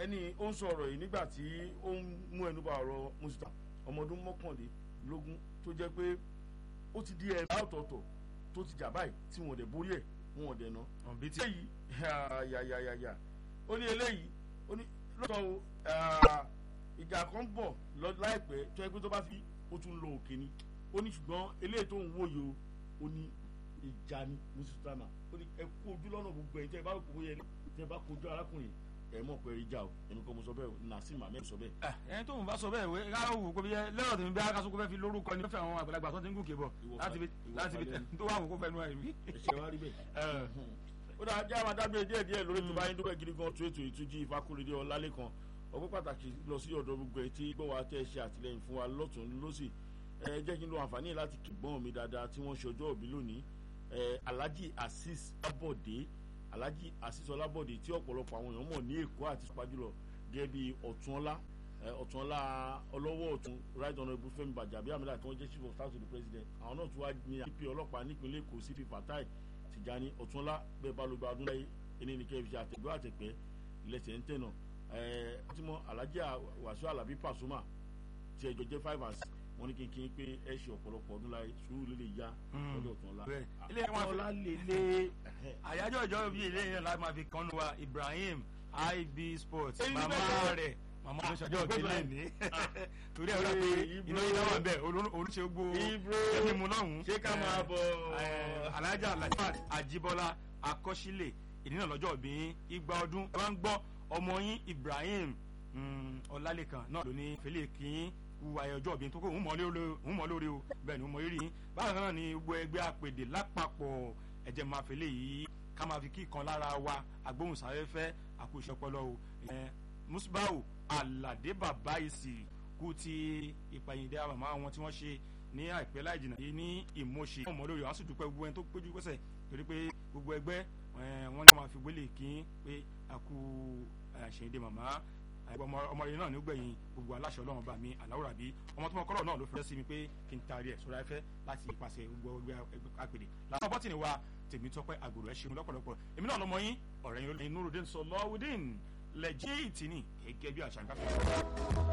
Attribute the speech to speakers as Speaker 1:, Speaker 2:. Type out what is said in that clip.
Speaker 1: ẹni ó ń sọ̀rọ̀ yìí nígbà tí ó ń mú ẹnu bá ọ̀rọ̀ mùsùlùmí ọmọ ọdún mọ́kànlélógún tó jẹ́ pé ó ti di ẹ̀rọ ọ̀tọ̀ọ̀tọ̀ tó ti jà báyìí tí wọn ò dẹ̀ borí ẹ̀ wọn ò dẹ̀ ná.
Speaker 2: ọ̀bí tí
Speaker 1: eléyìí yàyàyàyà ó ní eléyìí ó ní lọ́tọ̀ o ìjà kan bọ̀ lọ láìpẹ́ tó yẹ pé tó bá fi ó tún lọ òkè ni ó ní ṣùgbọ́n eléyìí tó ń wòye o ó ní ìjà ni mùsùlùmí ó ní ẹ kó ojú lọ́nà gbogbo ẹ̀ tẹ́ ẹ bá kó yẹ tẹ́ ẹ bá kojú arákùnrin ẹ mọ̀ pé ìjà o èmi kọ́ mo sọ bẹ́ẹ̀ Nassim Ahmed sọ bẹ́ẹ̀.
Speaker 2: ẹni tó ń bá sọ bẹ́ẹ̀ wé ká wò kó bí yẹ lẹ́rọ̀ tèmi bí akásùkú fẹ́ fi lórúkọ ni wọ́n fẹ́ àwọn àgbàlagbà tó ti ń gòkè bọ̀ láti fi láti fi tó wà wò kó fẹ́ nu ẹ̀ rí.
Speaker 1: ẹ̀ṣẹ̀ wa rí bẹ́ẹ̀. ó dáa jẹ́ àwọn adágbére díẹ̀ díẹ̀ lórí tó bá yín dúpẹ́ gidi gan tó ètò ìtújí ìfakúrédé ọlálẹ́kan ọpẹ́ pàtàkì lọ sí ọ̀dọ̀ gbogbo ẹ̀ tí gbọ́ wa tẹ́ ṣe àtìlẹ́yìn fún wa lọ́tún lọ́sì ẹ jẹ́ kí n lo àǹfààní láti kìgbọ́n mi dáadáa tí wọ́n ṣe ọjọ́ òbí lónìí Alhaji Azeez Abode Alhaji Azeez Ọlábọ̀dé tí ọ̀pọ̀lọpọ̀ àwọn èèyàn mọ̀ ní Èkó àti pàjùlọ gẹ́gẹ́ bí ọ̀túnọ́lá ọ̀túnọ́lá ọlọ́wọ́ ọ̀tún right honourable Fẹ́mi Gbàjàbíàmílà tí wọ́n jẹ́ chief of staff to the president àwọn náà tún wá ní ip ọlọ́pàá nípínlẹ̀ Èkó sí Fatai Tìjání ọ̀túnọ́lá bẹ́ẹ̀ bá lóba ọdún láyé ẹni ní kẹ́ẹ̀ fi àtẹ̀gbọ́ àtẹ̀pẹ́ lẹ́sẹ̀ ń tẹ̀nà ọtímọ̀ Alhaji Wàsíù Àlàbí Pasuma tí ẹjọ́ jẹ́ five and six wọ́n ní kínkín pé ẹ ṣe ọ̀pọ̀lọpọ̀ ọdún láyé sùúrù lè lè ya lọ́dọ̀ ọ̀túnọ́lá
Speaker 2: ilé wọn ọlá lè lé àyájọ́ ìjọ bíi ilé yẹn láti máa fi kánú wa Ibrahim IB Sports màmá rẹ̀ màmá ló ṣàjọ ìpínlẹ̀ ní torí ẹ̀rọ pé iná yìí náà wà bẹ́ẹ̀ olùṣe gbó ẹ̀mí mu lọ́hùn-ún
Speaker 1: ṣé ká máa bọ̀
Speaker 2: Alhaja Latifa Ajibola Akọ́sílẹ̀ ìdínà lọ́jọ́ bí igba ọdún ẹ máa ń gbọ́ ọmọ yín Ibrahim Ọlálékan náà ló ní fẹlẹ kí wu ayé ọjọ́ ìbí tó kó òun mọ̀ lórí o bẹ́ẹ̀ ni òun mọ̀ rírì yín bákan náà ni gbogbo ẹgbẹ́ àpèdè lápapọ̀ ẹ̀jẹ̀ máa fẹlẹ yìí ká máa fi kí kan lára wa agbóhùnsáfẹ́fẹ́ àkóso ọpọlọ o musbau alade baba isi kú ti ìpàyìndé àmàmà àwọn tí wọ́n ṣe ní àìpẹ́ láì jìnnà yìí ní ìmọ̀ṣe ọmọ lórí wọn á sì dúpẹ́ gbogbo ẹni tó péjú pẹ́sẹ̀ torí pé gbogbo ẹgbẹ́ wọn ni wọ́n máa fi gbélé kí pé àkú àṣeyìndé màmá ọmọ rẹ náà ní gbẹ̀yìn gbogbo aláṣẹ ọlọ́run bá mi àláwòrán bí ọmọ tó mọ kọ́lọ̀ náà ló fẹ́ sí mi pé kí n taari ẹ̀ sórí afẹ́ láti ipasẹ̀ gbogbo ẹgbẹ́ àpèdè làwọn bọ́tìnì wa tèmi tọ́pẹ́ àgbòrò ẹ̀ ṣeun lọ́pọ̀lọpọ̀ èmi náà lọmọ yín ọ̀rẹ́ yín Nurudeen Sọlọ́wọ́dín lẹ́jẹ́ ìtìní gẹ́gẹ́ bí àṣà ń káfíńsì.